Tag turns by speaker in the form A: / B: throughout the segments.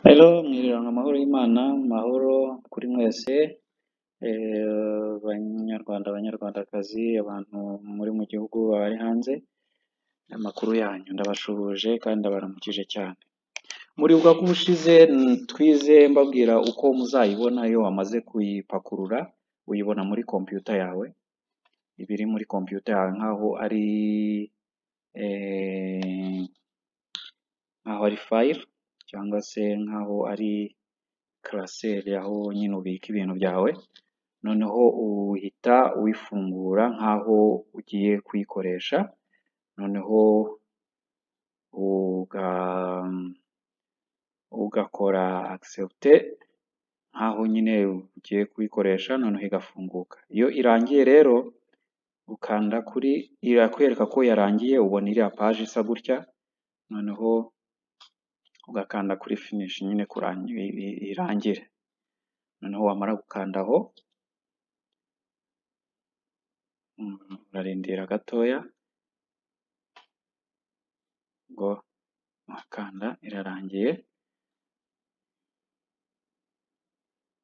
A: Rero mwirirane amahoro y'Imana, amahoro kuri mwese, eh, Banyarwanda, Banyarwandakazi, abantu muri mu gihugu, abari hanze, amakuru yanyu ndabashuhuje kandi ndabaramukije cyane. Muribuka ko ubushize mm, twize mbabwira uko muzayibona iyo wamaze kuyipakurura, uyibona muri kompiyuta yawe, ibiri muri kompiyuta yawe nk'aho ari eh, nk'aho ari fayile cyangwa se nk'aho ari karaseri aho nyine ubika ibintu byawe, noneho uhita uyifungura nk'aho ugiye kuyikoresha, noneho uga, ugakora akisepute nk'aho nyine ugiye kuyikoresha, noneho igafunguka. Iyo irangiye rero ukanda kuri irakwereka ko yarangiye, ubona iriya paji isa gutya, noneho ugakanda kuri finishi nyine kurangi i- irangire. Noneho wamara gukanda aho, mm, urarindira gatoya, ngo wakanda irarangiye.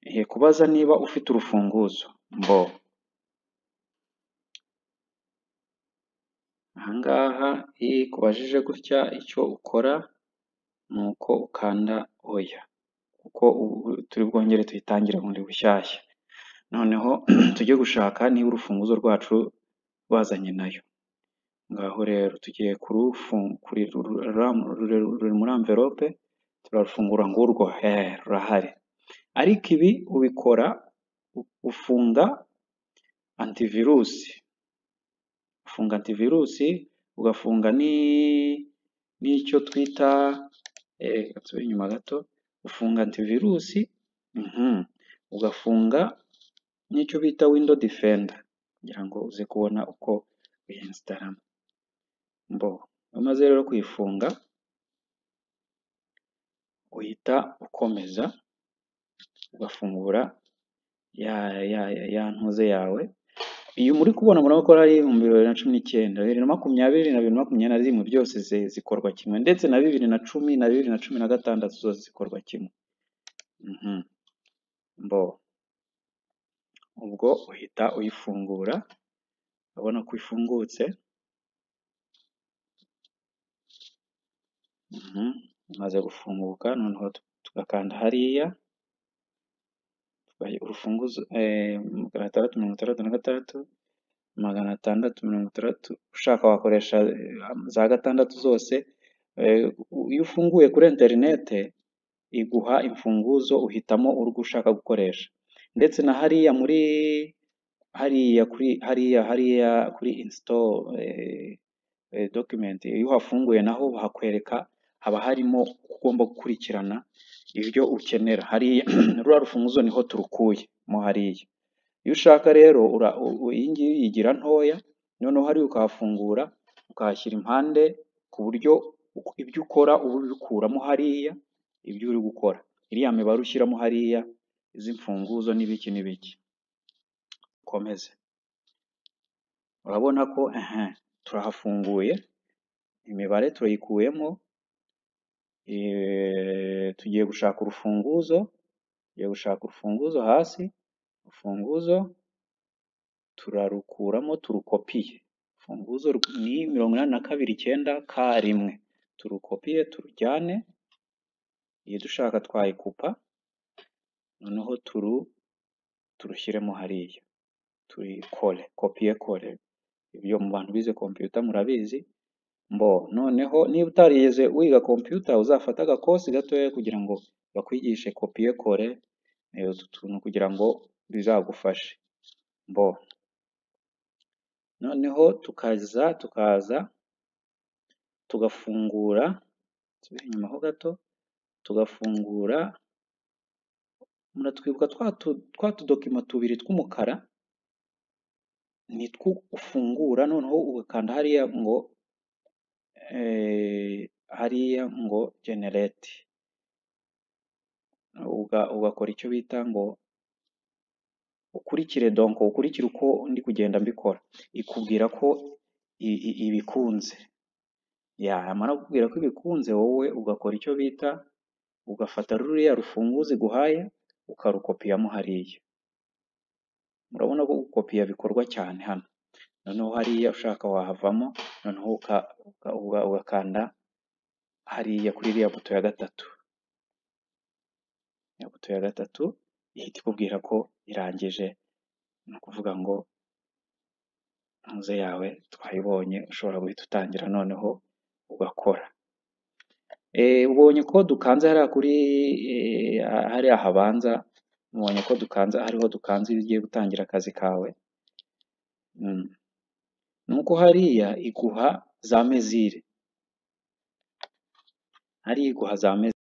A: Igiye kubaza niba ufite urufunguzo, mbo ahangaha iyo ikubajije gutya icyo ukora ni uko ukanda oya, kuko ubu turi bwongere tuyitangire bundi bushyashya. Noneho tujye gushaka niba urufunguzo rwacu rwazanye nayo. Ngaho rero tugiye ruri muri amverope, turarufungura ngurwo, eh, rurahari. Ariko ibi ubikora u- ufunga antivirusi, ufunga antivirusi, ugafunga ni n'icyo twita eh, nsubire inyuma gato, ufunga antivirusi, mhm, ugafunga n'icyo bita windo difenda kugira ngo uze kubona uko uyinstaramo. Mbo umaze rero kuyifunga uhita ukomeza ugafungura ya ya ya ya ntuze yawe. Iyi muri kubona murabona ko ari mu bibiri na cumi n'icyenda, bibiri na makumyabiri na bibiri na makumyabiri na rimwe byose zi- zikorwa kimwe, ndetse na bibiri na cumi na bibiri na cumi na gatandatu zose zikorwa kimwe. Mhm. Mbo ubwo uhita uyifungura, urabona ko ifungutse, Mhm. imaze gufunguka, noneho tu- tugakanda hariya, tugaha urufunguzo eh, magana atandatu mirongo itandatu na gatandatu, magana atandatu mirongo itandatu, ushaka wakoresha eh, za gatandatu zose, eh, iyo ufunguye kuri interinete iguha imfunguzo uhitamo urwo ushaka gukoresha, ndetse na hariya muri hariya kuri hariya hariya kuri install eh, eh, document, iyo uhafunguye naho bahakwereka haba harimo uko ugomba gukurikirana ibyo ukenera, hariya ruriya rufunguzo niho turukuye mo hariya. Iyo ushaka rero ura- u- u- iyi ngiyi uyigira ntoya, noneho hariya ukahafungura, ukahashyira impande ku buryo uko- ibyo ukora uba ubikuramo hariya, ibyo uri gukora. Iriya mibare ushyiramo hariya, izi mfunguzo n'ibiki n'ibiki. Ukomeze. Urabona ko ehe, turahafunguye, imibare turayikuyemo, eh, tugiye gushaka urufunguzo, tugiye gushaka urufunguzo hasi, urufunguzo, turarukuramo turukopiye. Urufunguzo rw- ni mirongo inani na kabiri icyenda ka rimwe. Turukopiye turujyane, iyi dushaka twayikupa, noneho turu turushyiremo hariya, turikore, kopiye kore. Ibyo mu bantu bize kompiyuta murabizi, mbo noneho niba utarigeze wiga kompiyuta uzafate agakosi gatoya kugira ngo bakwigishe kopiye kore, eh, utu tuntu kugira ngo bizagufashe. Mbo noneho tukaza tukaza tugafungura nsubire inyuma ho gato tugafungura muratwibuka twa tu- twa tudokima tubiri tw'umukara nitwo ufungura noneho ugakanda hariya ngo eh, hariya ngo generate uga, ugakora icyo bita ngo ukurikire donc ukurikire uko ndi kugenda mbikora ikubwira ko i- i- ibikunze ya yamara kukubwira ko ibikunze wowe ugakora icyo bita ugafata ruriya rufunguzo iguhaye ukarukopiyamo hariya, murabona ko gukopiya bikorwa cyane hano, noneho hariya ushaka wahavamo noneho ugakanda hariya kuri iriya buto ya gatatu, iriya buto ya gatatu ihita ikubwira ko irangije, ni ukuvuga ngo muze yawe twayibonye ushobora guhita utangira noneho ugakora. Ubonye ko dukanze hariya kuri hariya habanza, ubonye ko dukanze hariho dukanze iyo ugiye gutangira akazi kawe, ni uko hariya iguha za mezire, hariya iguha za mezire.